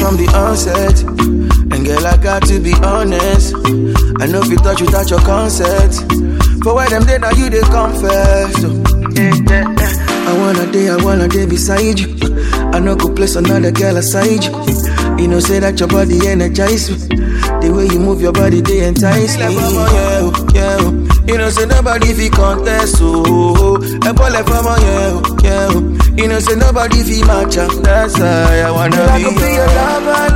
from the onset. And girl, I got to be honest. I know if you touch without your consent. For where them day now you they confess. So, yeah, yeah, yeah. I wanna day, I wanna day beside you. I know go place another girl aside you. You know, say that your body energize me. The way you move your body, they entice me. Like, mama, yeah, oh, yeah. oh. You know, say nobody fi contest, oh. A boy like mama, yeah, oh, yeah. oh. You know, say nobody fi match up. That's why I wanna I be could be your your lover,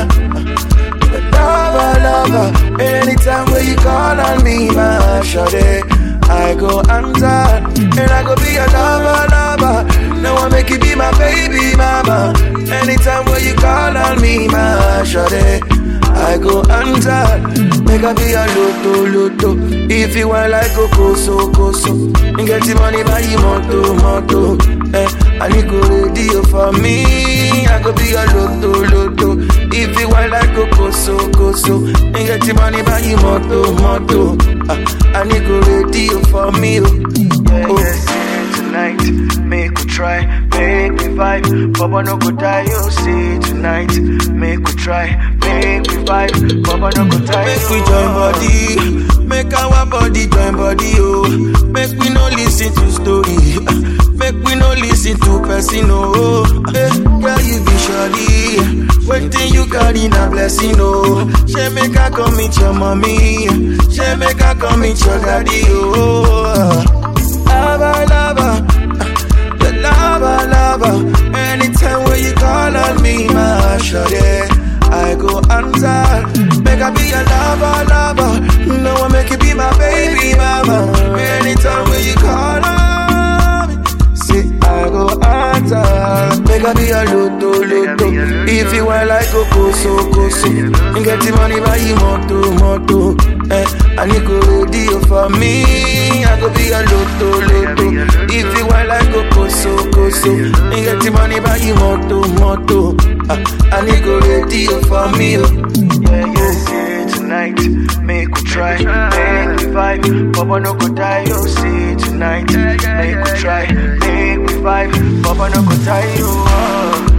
lover, lover, lover. Anytime when you call on me, my shawty, I go answer, and I go be your lover, lover. Now I make you be my baby mama. Anytime when you call on me, my shawty, I go answer. Make I be a loto, loto. If you want like a koso, koso. You get the money by you moto, moto. Eh, I need go radio for me. I go be a loto, loto. If you want like a koso, koso. You get the money by you moto, moto. Ah, I need go radio for me. Oh, Yeah, oh. yeah, see tonight. Make we try, make we vibe. Papa no go die, you see tonight. Make we try, make we vibe. Papa no go die. Make we join body, make our body join body, oh. Make we no listen to story, make we no listen to person, oh. Hey, girl, you be surely, waiting you carry na blessing, oh. She make her come meet your mommy, she make her come meet your daddy, oh. Lava, lava, the lava, lava. Anytime when you call on me, my shawty, I go answer. Make I be your lover, lover. No one make you be my baby mama. Anytime when you call on me, say I go answer. Make I be your loto, loto. If you want like a koso, koso. You get the money by you moto, moto. Eh, I need go radio for me. I go be a loto, loto. If you want like a koso, koso. You get the money by you moto, moto. Ah, I need go radio for me. Oh. Yeah, yeah, see tonight. Make we try, make we vibe. Papa no go die, you see tonight. Make we try, make we vibe. Papa no go die, you. Oh.